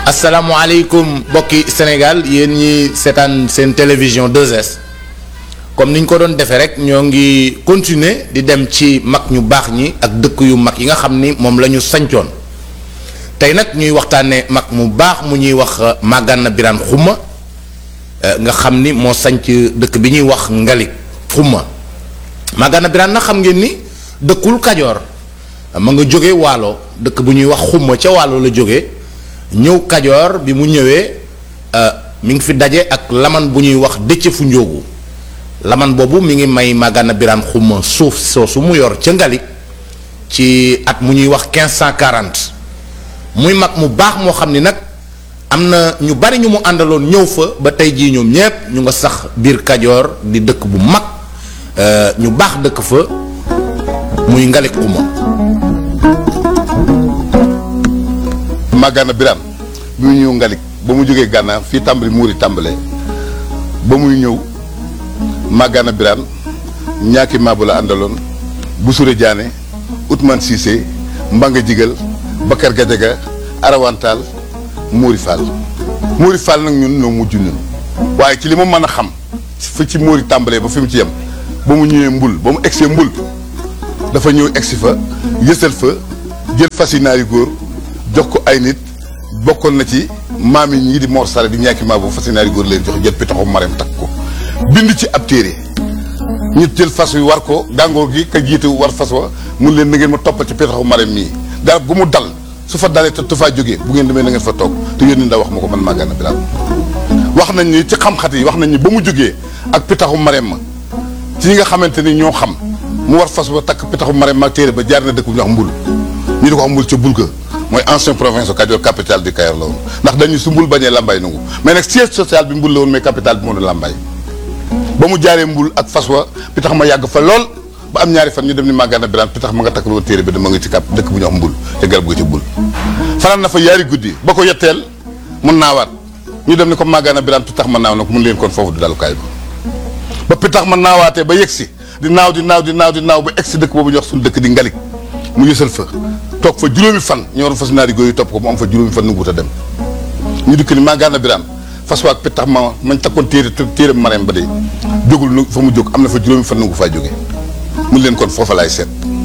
asalaamaaleykum mbokki Sénégal yéen ñi seetaan seen télévision 2S comme niñ ko doon defee rek ñoo ngi continuer di dem ci mag ñu baax ñi ak dëkk yu mag yi nga xam ni moom la ñu sancoon tey nag ñuy waxtaanee mag mu baax mu ñuy wax Magana Birane Xuma nga xam ni moo sanc dëkk bi ñuy wax Ngalik Xuma Magana Birane nag xam ngeen ni dëkkul Kajoor ma nga jóge Waalo dëkk bu ñuy wax Xuma ca Waalo la jóge ñëw Kajoor bi mu ñëwee mi ngi fi daje ak laman bu ñuy wax dëcc fu njóogu laman boobu mi ngi may Magana Birane Xuma suuf soosu mu yor ca Ngalik ci at mu ñuy wax 1540 muy mag mu baax moo xam ni nag am na ñu bari ñu mu àndaloon ñëw fa ba tey jii ñoom ñépp ñu nga sax biir Kajoor di dëkk bu mag ñu baax dëkk fa muy Ngalik Xuma Magana Birane bi mu ñëw Ngalik ba mu jógee Gànnaar fii tàmbali muuri tàmbalee ba muy ñëw Magana Birane ñaaki maabu la àndaloon Busure Diané Ousmane Cissé Mbanga Jigal Bakar Gajaga Arawantaal Mouri Fall Mouri Fall nag ñun ñoo mujj ñun waaye ci li ma mën a xam fi ci Mouri tàmbalee ba fi mu ci yem ba mu ñëwee mbul ba mu egsee mbul dafa ñëw egsi fa yësal fa jël fas yi naari góor jox ko ay nit bokkoon na ci maam yi ñii di Mor Sare di ñaaki maa boobu fas yi naari góor leen jox jël pitaxu mareem takk ko bind ci ab téere ñu jël fas wi war ko gàngoor gi ka jiite war fas wa mun leen na ngeen ma toppal ci pitaxu mareem mii garab gu mu dal su fa dalee te tu faa jógee bu ngeen demee na ngeen fa toog te yónni ndaw wax ma ko man Magana Birane wax nañ ni ci xam-xat yi wax nañ ni ba mu jógee ak pitaxu mareem ma ci ñi nga xamante ni ñoo xam mu war fas ba takk pitaxu mareem ma téere ba jaar na dëkk bu ñu wax mbul ñu di ko wax mbul ca bulga mooy ancien province Kajoor capitale du Kayor la woon ndax dañu su mbul bañee lambay nangu mais nag siège social bi mbul la woon mais capitale bi moo doon lambay ba mu jaaree mbul ak fas wa pitax ma yàgg fa lool ba am ñaari fan ñu dem ni Magana Birane pitax ma nga takk loon téere bi dama nga ci kap dëkk bu ñu wax mbul te garab ga ci mbul fanaan na fa yaari guddi ba ko yetteel mun naawaat ñu dem ni ko Magana Birane pitax ma naaw na ko mun leen kon foofu du dalukaay bi ba pitax ma naawaatee ba yegsi di naaw di naaw di naaw di naaw ba egsi dëkk boobu ñu wax suñu dëkk di Ngalik mu yësal fa toog fa juróomi fan ñu waroon fas naari góor yi topp ko mu am fa juróomi fan nanguwut a dem ñu dikk ni Magana Birane fas waak pittax ma mañ takkoon téere téere mareem ba de jógul nu fa mu jóg am na fa juróomi fan nangu faa jóge mun leen kon foofa laay seet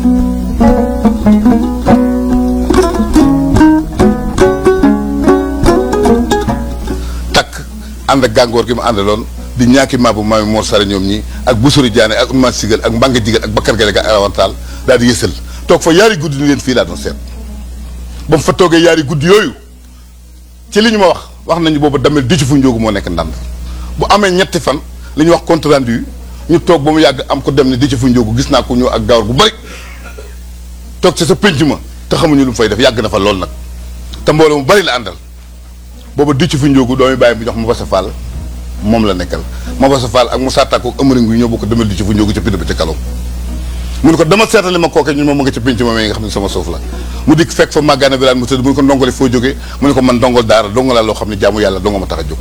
takk ànd ak gàngoor gi mu àndaloon di ñaaki maabu maami Mor Sare ñoom ñi ak Busuri Diané ak Ousmane Sigal ak Mbanga Jigal ak Bakar Gale ak Arawantaal daal di yësal toog fa yaari guddi ni leen fii laa doon seet ba mu fa toogee yaari guddi yooyu ci li ñu ma wax wax nañu boobu damel di ci fu njóogu moo nekk ndànd bu amee ñetti fan li ñuy wax compte rendu ñu toog ba mu yàgg am ko dem ne di ci fu njóogu gis naa ko ñëw ak gawar bu bari toog ci sa pénc ma te xamuñu lu mu fay def yàgg na fa lool nag te mbooloo mu bari la àndal boobu di ci fu njóogu doomi bàyyi bi jox ma basa fall moom la nekkal ma basa fall ak mu sàttaako ak ëmëriñ gu ñëw bokk demel di ci fu njóogu ca pind ba ca kalaw mu ne ko dama seetali ma kooke ñun moom mu nga ca pénc ma nga xam ne sama suuf la mu dikk fekk fa Magana Birane mu tëdd mu ne ko ndongole foo jógee mu ne ko man ndongol daara donga laa loo xam ne jaamu yàlla donga ma tax a jóg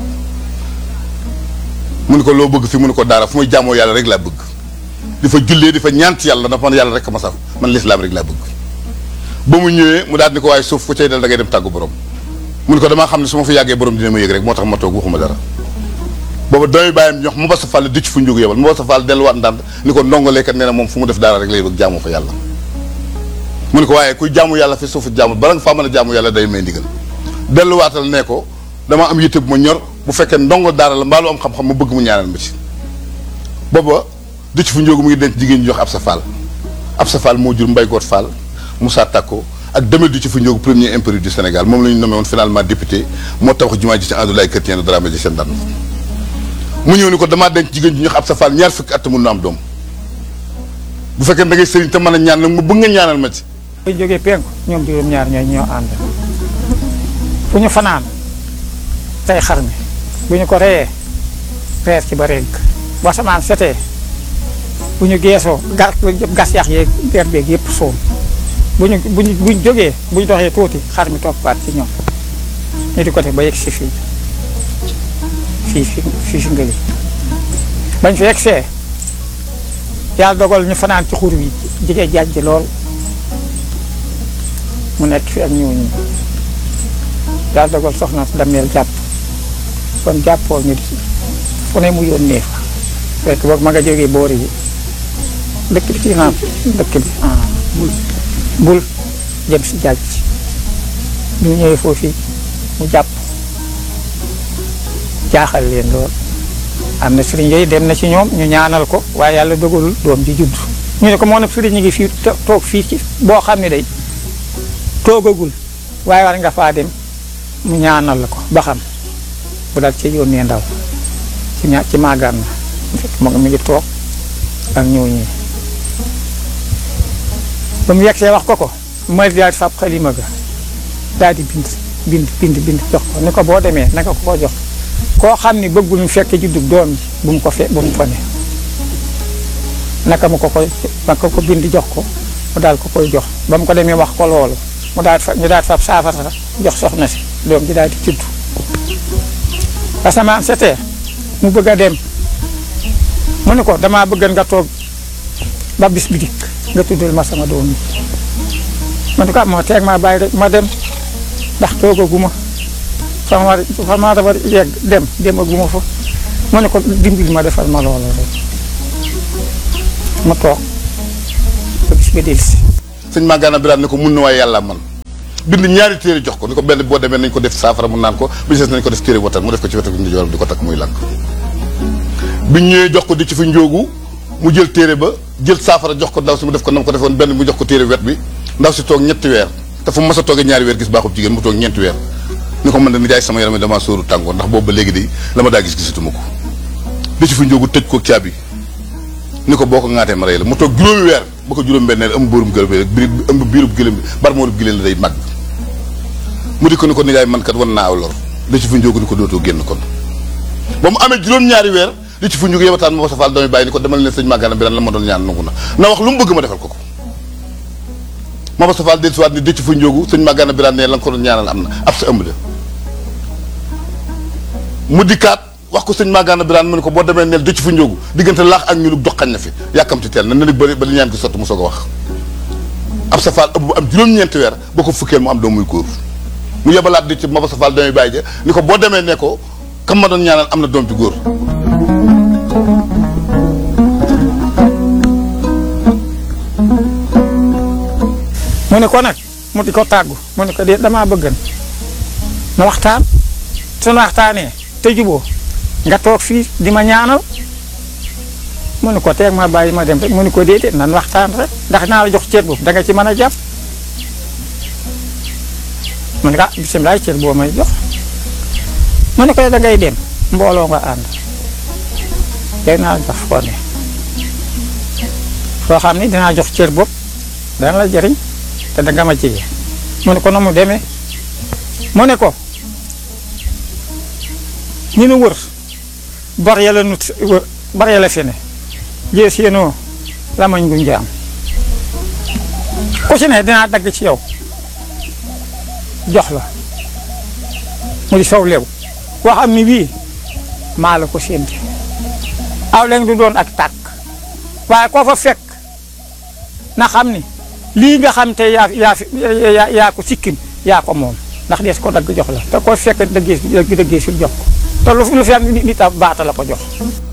mu ne ko loo bëgg fi mu ne ko daara fu may jaamoo yàlla rek laa bëgg di fa jullee di fa ñaan ci yàlla dafa man yàlla rek ma saf man lislaam rek laa bëgg ba mu ñëwee mu daal ni ko waaye suuf fu cay dal da ngay dem tàggu borom mu ne ko damaa xam ne su ma fa yàggee borom dina ma yëg rek moo tax ma toog waxuma dara booba doomi bàyyam ñox mu ba sa fall dicc fu njógu yebal mu ba sa fall delluwaat ndànd ni ko ndongoleekat nee na moom fu mu def daara rek lay bëgg jaamoo fa yàlla mu ne ko waaye kuy jaamu yàlla fi suufu jaamu bala nga faa mën a jaamu yàlla day may ndigal delluwaatal ne ko dama am yitte bu ma ñor bu fekkee ndongo daara la mbaalu am xam-xam ma bëgg mu ñaanal ma ci booba dicc fu njógu mu ngi denc jigéen ñi jox ab sa fall ab sa fall moo jur mbay goot fall Moussa Tako ak demel di ci fu njóogu premier impéri du Sénégal moom la ñu nommé woon finalement député moo tabax jumaa ji ci Andoulaye Chrétien de Dramé ji seen daan mu ñëw ni ko damaa denc jigéen ji ñu ab sa faal ñaar fukki at mun na am doom bu fekkee da ngay sëriñ te mën a ñaan nag mu bëgg nga ñaanal ma ci. bu ñu jógee penku ñoom juróom-ñaar ñooy ñoo ànd fu ñu fanaan tey xar mi bu ñu ko reyee reer ci ba rénk bu asamaan setee bu ñu geesoo gas gas yax yeeg der beeg yëpp soom bu ñu bu ñu bu ñu jógee bu ñu doxee tuuti xar mi toppaat ci ñoom ñu di ko def ba yegg si fii fii fi fii fi ngëli bañ fi yegsee yàlla dogal ñu fanaan ci xur wi jigee jaaj ji lool mu nekk fi ak ñooñu yàlla dogal soxna si dameel jàpp kon jàppoo ñu di fu ne mu yónnee fa fekk boog ma nga jógee boori yi dëkk bi ci naan dëkk bi ah bul bul jëm si jaaj ñu ñëwee foofu mu jàpp jaaxal leen lool am na sëriñ yooyu dem na ci ñoom ñu ñaanal ko waaye yàlla dogalul doom ji judd ñu ne ko moo nag sëriñ ñi ngi fii toog fii ci boo xam ne day toogagul waaye war nga faa dem mu ñaanal la ko ba xam bu daal ci yónnee ndaw ci ña ci maagaan na fekk moo mi ngi toog ak ñëw ñi ba mu yegsee wax ko ko ma daal di fab xalima ga daal di bind bind bind bind jox ko ni ko boo demee naka ko ko jox koo xam ni bëggul mu fekk juddug doom ji bu mu ko fe bu mu ko ne naka mu ko koy naka ko bind jox ko mu daal ko koy jox ba mu ko demee wax ko loolu mu daal fa ñu daal fab saafara jox soxna si doom ji daal di judd asamaan setee mu bëgg a dem mu ne ko damaa bëgg nga toog ba bis bi dikk nga tuddal ma sama doom yi ma ne ko moo teeg maa bàyyi rek ma dem ndax toogaguma fa ma war fa ma war yegg dem demaguma fa mu ne ko dimbali ma defal ma loolu rek mu toog ba bis ba dellusi sëñ Magana Birane ne ko mun na waaye yàlla man bind ñaari téere jox ko ni ko benn boo demee nañ ko def saafara mu naan ko bi des nañ ko def téere watal mu def ko ci wetu ndi joram di ko takk muy lank biñ ñëwee jox ko di ci fi njóogu mu jël téere ba jël saafara jox ko ndaw si mu def ko nam ko defoon benn mu jox ko téere wet bi ndaw si toog ñetti weer te fu mu mas a toogee ñaari weer gis baaxub jigéen mu toog ñeenti weer ni ko man de ni jaay sama yaram damaa sóoru tàngoor ndax boobu ba léegi de la ma daa gis gisatuma ko di ci fi njóogu tëj ko caabi ni ko boo ko ŋaatee ma rey la mu toog juróomi weer ba ko juróom benneel ëmb bóorum gëlëm bi biir ëmb biirub gëlëm bi barmoorub gëlëm la day màgg mu di ko ni ko nijaay man kat wan naa aw lor li ci fi njóogu ni ko dootoo génn kon ba mu amee juróom-ñaari weer li ci fi njóogu yebataan moo safal doomi bàyyi ni ko demal ne sëñ Magana Birane la ma doon ñaan nangu na na wax lu mu bëgg ma defal ko ko Maba Safal del siwaat ni dëcc fa njóogu sëñ Magana Birane ne la nga ko doon ñaanal am na ab sa ëmb la mu dikkaat wax ko sëñ Magana Birane mu ne ko boo demee neel dëcc fa njóogu diggante laax ak ñulug doxañ na fi yàkkamti teel na na bëri ba li ñaan gi sotti mu soog a wax ab safal ëmb bu am juróom-ñeenti weer boo ko fukkeel mu am doom muy góor mu yebalaat di ci Maba Safal doomi bàyyi ja ni ko boo demee ne ko kam ma doon ñaanal am na doom ci góor mu ne ko nag mu di ko tàggu mu ne ko de damaa bëggan na waxtaan suñu waxtaanee te juboo nga toog fii di ma ñaanal mu ne ko teeg ma bàyyi ma dem rek mu ne ko déedéet nan waxtaan rek ndax naa la jox cër boobu da nga ci mën a jàpp mu ne ko ah bisimilah cër boo may jox mu ne ko da ngay dem mbooloo nga ànd day naa jox foo ne foo xam ne dinaa jox cër boobu dana la jëriñ te da nga ma jege mu ne ko na mu demee mu ne ko ñu nu wër bar yàlla nut wër bar yàlla fi ne jee séenoo lamañ gu njaam ku ci ne dinaa dagg ci yow jox la mu di sow lew koo xam ni wii maa la ko sénti aw leen du doon ak tàkk waaye koo fa fekk na xam ni lii nga xam te yaa yaa fi yaa yaa ko sikkin yaa ko moom ndax dees ko dagg jox la te koo fekk dëggee dëgg dëggee sul jox ko te lu lu fi am nit nit a baata la ko jox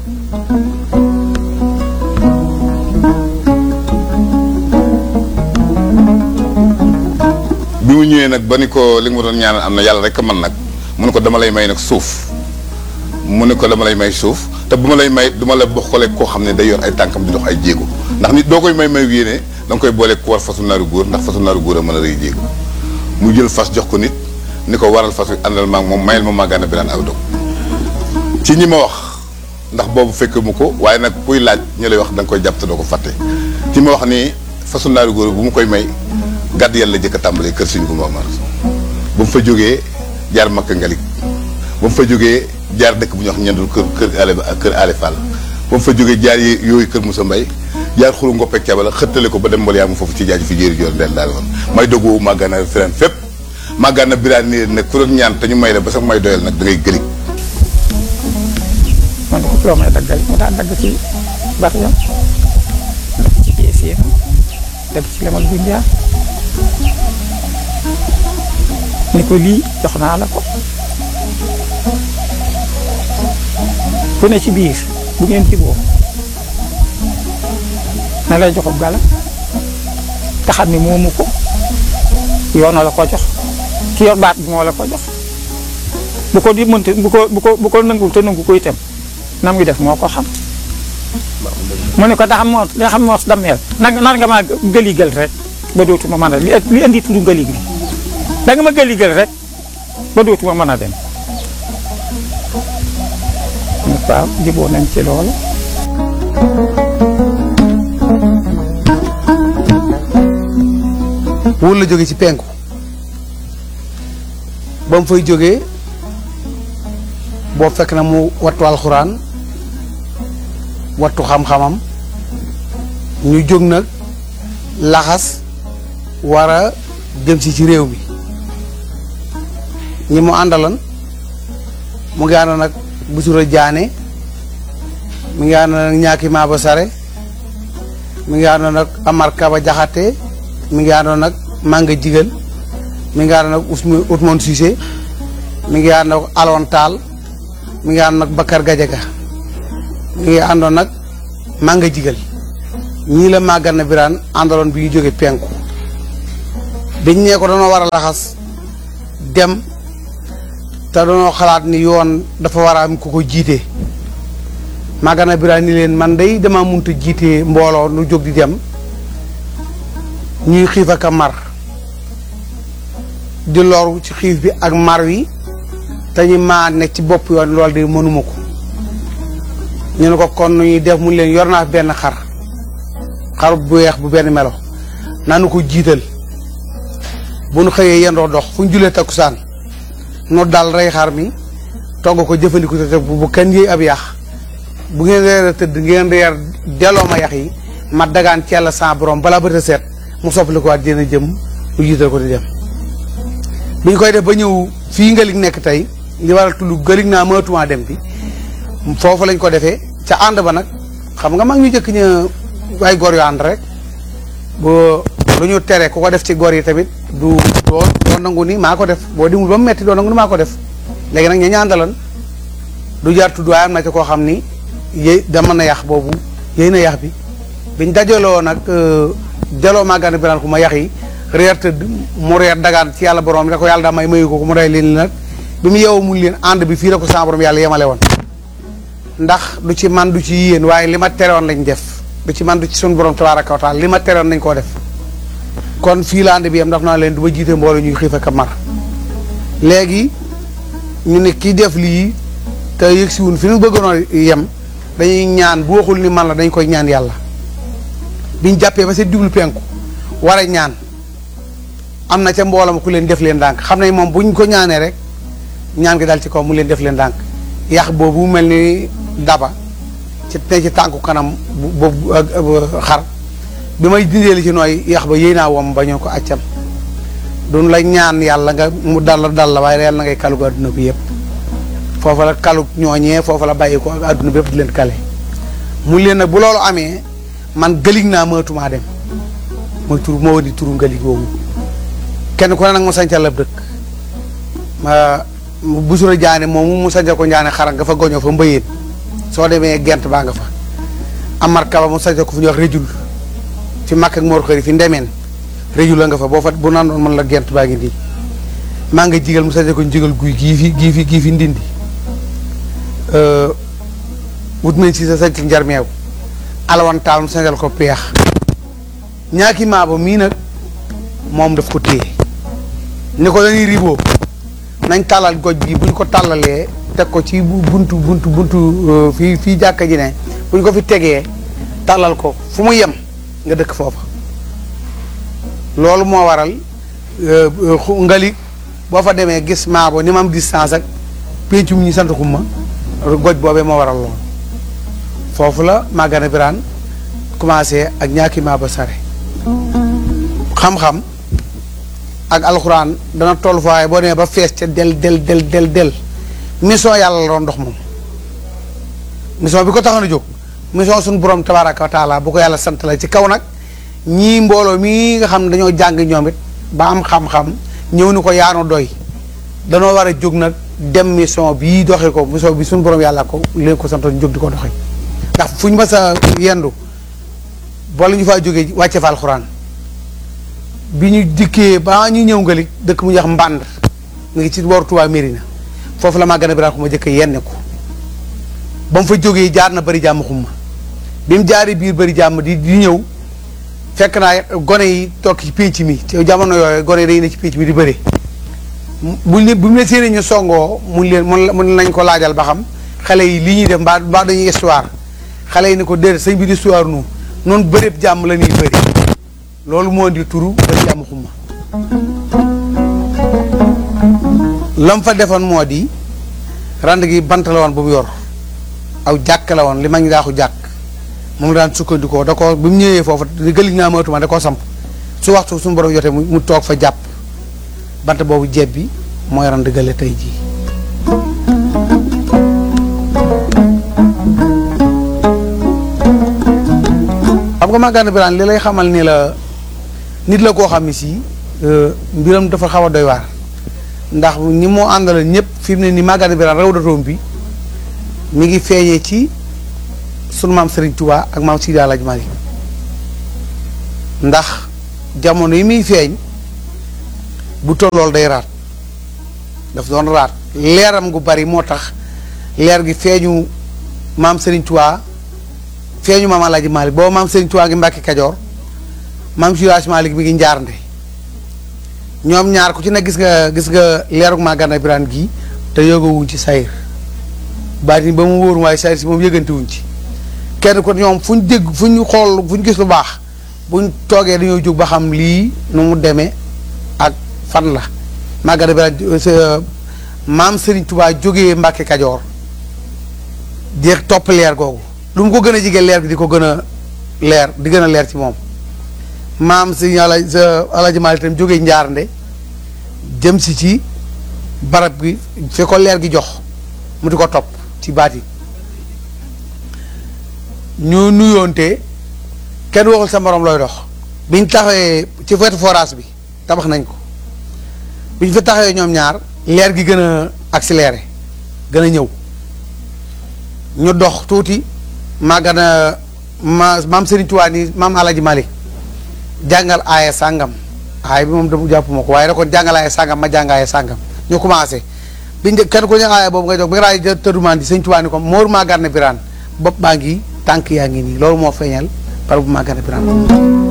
bi mu ñëwee nag ba ni ko li nga ma doon ñaanal am na yàlla rek man nag mu ne ko dama lay may nag suuf mu ne ko dama lay may suuf te bu ma lay may du ma la bokkale koo xam ne day yor ay tànkam di dox ay jéego ndax nit doo koy may may yéene da nga koy boole ku war fasu naaru góor ndax fasu naaru góor a mën a rëy jéego mu jël fas jox ko nit ni ko waral fas wi àndal maag moom mayel ma Magana Birane aw dog ci ñi ma wax ndax boobu fekk mu ko waaye nag kuy laaj ñu lay wax da nga koy jàpp te doo ko fàtte ci ma wax ni fasu naaru góor bu mu koy may gàdd yàlla jëkk a tàmbalee kër Sëñ Gumba Omar ba mu fa jógee jaar Makka Ngalik ba mu fa jógee jaar dëkk bu ñuy wax ñendul kër kër ale kër ale Fall ba mu fa jógee jaar yooyu kër Moussa Mbaye jaar xuru ngoppeeg cabala xëttale ko ba dem mbal yaa mu foofu ci jaaju fi jéeri joor ndeel daal woon may dogoo Magana Birane fépp Magana Birane nii nag ku doon ñaan te ñu may la ba sax may doyal nag da ngay gëlig man ko loo may daggal mu daan dagg ci bari yam dagg ci pièces yi dagg ci lemal bu njaar ni ko lii jox naa la ko ku ne ci biir bu ngeen jiboo na lay joxub gala te xam ni moomu ko yoon la ko jox ki yor baat bi moo la ko jox bu ko di mënti bu ko bu ko bu ko nangu te nangu ko itam nam ngi def moo ko xam mu ne ko da xam moo da xam moo dammeel nar nar nga maa gëligal rek ba dootuma mën a li li indi tudd ngëlig bi da nga ma gëligal rek ba dootuma mën a dem waaw jiboo nañ ci loolu wóor la jóge ci penku ba mu fay jógee boo fekk na mu wattu alxuraan wattu xam-xamam ñu jóg nag laxas war a jëm si ci réew mi ñi mu àndalan mu ngi àndoon nag busura jaane mi ngi àndoon nag ñaaki maaba sare mi ngi àndoon nag amar kaba jaxate mi ngi àndoon nag manga jigal mi ngi àndoon nag Ousmane Ousmane Cissé mi ngi àndoon nag Alon Taal mi ngi àndoon nag Bakar Gajaga mi ngi àndoon nag manga jigal ñii la màggal na biraan àndaloon bi ñu jóge penku biñ nee ko dañoo war a laxas dem te dañoo xalaat ni yoon dafa war a am ku ko jiite màggal na biraan ni leen man day dama munta jiite mbooloo nu jóg di dem ñuy xiif ak a mar di loru ci xiif bi ak mar wi te ñu maa nekk ci bopp yoon loolu de mënuma ko ñu ne ko kon nu ñuy def mu leen yor naa fi benn xar xar bu weex bu benn melo naanu ko jiital bu nu xëyee yendoo dox fu ñu julee takkusaan nu dal rey xar mi togg ko jëfandiku te bu bu kenn yëy ab yax bu ngeen reer a tëdd ngeen reer delloo ma yax yi ma dagaan ci yàlla sa borom balaa bët a seet mu soppali ko waat dina jëm lu jiital ko di dem bi ñu koy def ba ñëw fii ngalig nekk tey li waral tudd galig naa mënatumaa dem bi foofu lañ ko defee ca ànd ba nag xam nga mag ñu jëkk ña ay gor yu ànd rek boo lu ñu tere ku ko def ci gor yi tamit du doo doo nangu ni maa ko def boo dimul ba mu metti doo nangu ni maa ko def léegi nag ña ñaandalan du jaar tudd waaye am na ci koo xam ni yéy dama na yax boobu yéy na yax bi biñ dajaloo nag jaloo màggaan biraan ku ma yax yi reer tëdd mu reer dagaan ci yàlla borom da ko yàlla daa may mayu ko ko mu rey leen nag bi mu yeewu mun leen ànd bi fii la ko sa borom yàlla yemale woon ndax du ci man du ci yéen waaye li ma terewoon lañ def du ci man du ci sun borom tabaaraka wa taala li ma terewoon nañ koo def kon fii la ànd bi yem ndax naa leen du ma jiite mbooloo ñuy xiif ak a mar léegi ñu ne kii def lii te yëg si wun fi ñu bëggoon yem dañuy ñaan bu waxul ni man la dañ koy ñaan yàlla biñ jàppee ba seen jublu penku war a ñaan am na ca mboolam ku leen def leen ndànk xam ne moom buñ ko ñaanee rek ñaan gi dal ci kaw mu leen def leen ndànk yax boobu mel ni daba ci ne ci tànku kanam boobu xar bi may dindee li ci nooy yax ba yéy naa wom ba ñoo ko accam duñ la ñaan yàlla nga mu dal la dal la waaye yàlla na ngay kalugu adduna bi yëpp foofa la kalug ñooñee foofa la bàyyi ko ak adduna bi yëpp di leen kale mu leen nag bu loolu amee man gëlig naa mënatumaa dem mooy tur moo di turu ngëlig woowu kenn ku ne nag mu sancal ab dëkk ma busura jaane moomu mu sancal ko njaane xara nga fa goñoo fa mbëyeen soo demee gent baa nga fa amar kaba mu sancal ko fu ñuy wax rëjul fi màkk ak moor xëri fi ndemeen rëjul la nga fa boo fa bu naan doon mën la gent baa ngi nii maa nga jigal mu sancal ko njigal guy gii fi gii fi gii fi ndindi wut nañ si sa sancal njarmeew alawan taal mu sancal ko peex ñaaki maaba mii nag moom daf ko téye ni ko dañuy riboo nañ tàllal goj gi buñ ko tàllalee teg ko ci buntu buntu buntu fii fii jàkka ji ne buñ ko fi tegee tàllal ko fu mu yem nga dëkk foofa loolu moo waral ngali boo fa demee gis maabo ni ma am distance ak péncum ñi sant xumma goj boobee moo waral loolu foofu la Magana Birane commencé ak ñaaki maaba sare xam-xam ak alxuraan dana toll fa waaye boo demee ba fees ca del del del del del mission yàlla la doon dox moom mission bi ko taxoon a jóg mission suñu borom tabaaraka wa taala bu ko yàlla sant la ci kaw nag ñii mbooloo mii nga xam ne dañoo jàng ñoom it ba am xam-xam ñëw ni ko yaanu doy danoo war a jóg nag dem mission bii doxee ko mission bi suñu borom yàlla ko leen ko santoon jóg di ko doxee ndax fu ñu mas a yendu wala ñu faa jógee wàcce fa alxuraan bi ñu dikkee ba ñu ñëw ngalik dëkk mu ñuy wax mbànd mu ngi ci booru Touba Mérina foofu la maa gën a biraan xuma jëkk yenne ko ba mu fa jógee jaar na bëri jàmm xumma bi mu jaaree biir bëri jàmm di di ñëw fekk naa gone yi toog ci pénc mi ci jamono yooyu gone yi dañu ne ci pénc mi di bëri buñ ne bu ñu ne séenee ñu songoo mun leen mun mun nañ ko laajal ba xam xale yi li ñuy def mbaa mbaa dañuy histoire xale yi ne ko déedéet sëñ bi di histoire nu noonu bëreeb jàmm la ñuy bëri loolu moo di turu bëri jàmm xumma lam fa defoon moo di rand gi bant la woon bu mu yor aw jàkk la woon li mag ñi daaxu jàkk moom la daan sukkandikoo da ko bi mu ñëwee foofu li gëlig naa matuma da koo samp su waxtu suñu borom jotee mu mu toog fa jàpp bant boobu jeeb bi mooy rand gële tey jii xam nga Magana Birane li lay xamal ni la nit la koo xam ne si mbiram dafa xaw a doy waar ndax ñi moo àndal ñëpp fi mu ne ni Magana Birane raw datoom bi mi ngi feeñee ci sunu maam Serigne Touba ak maam Sidi Alaaji Maalik ndax jamono yi muy feeñ bu tollool day raat daf doon raat leeram gu bari moo tax leer gi feeñu maam Serigne Touba feeñu maam Alaaji Maalik boobu maam Serigne Touba ngi Mbàkke Kajoor maam Sidi Alaaji Maalik mi ngi njaarnde ñoom ñaar ku ci ne gis nga gis nga leerug Magana Birane gii te yëgawuñ ci sayir baati ba mu wóor waaye sayir si moom yëgante wuñ ci kenn ko ñoom fu ñu dégg fu ñu xool fu ñu gis lu baax buñ toogee dañoo jóg ba xam lii nu mu demee ak fan la Magana Birane maam Serigne Touba jógee Mbàkke Kajoor di topp leer googu lu mu ko gën a jige leer gi di ko gën a leer di gën a leer ci moom maam si ala Alaaji Maalik itam jógee Njaarnde jëm si ci barab gi fi ko leer gi jox mu di ko topp ci baat yi ñu nuyoonte kenn waxul sa morom looy dox biñ taxawee ci wetu forage bi tabax nañ ko biñ fa taxawee ñoom ñaar leer gi gën a accéléré gën a ñëw ñu dox tuuti Magana ma maam Serigne Touba ni maam Alaaji Maalik jàngal aaya sàngam aaya bi moom dama jàppuma ko waaye da kon jàngal aaya sàngam ma jàng aaya sàngam ñu commencé biñ de kenn ku ñu aaya boobu nga jox bi nga raay tëddumaan di sëñ Tuubaa ni ko Mor Magana Birane bopp baa ngi tànk yaa ngi nii loolu moo feeñal par bu Magana Birane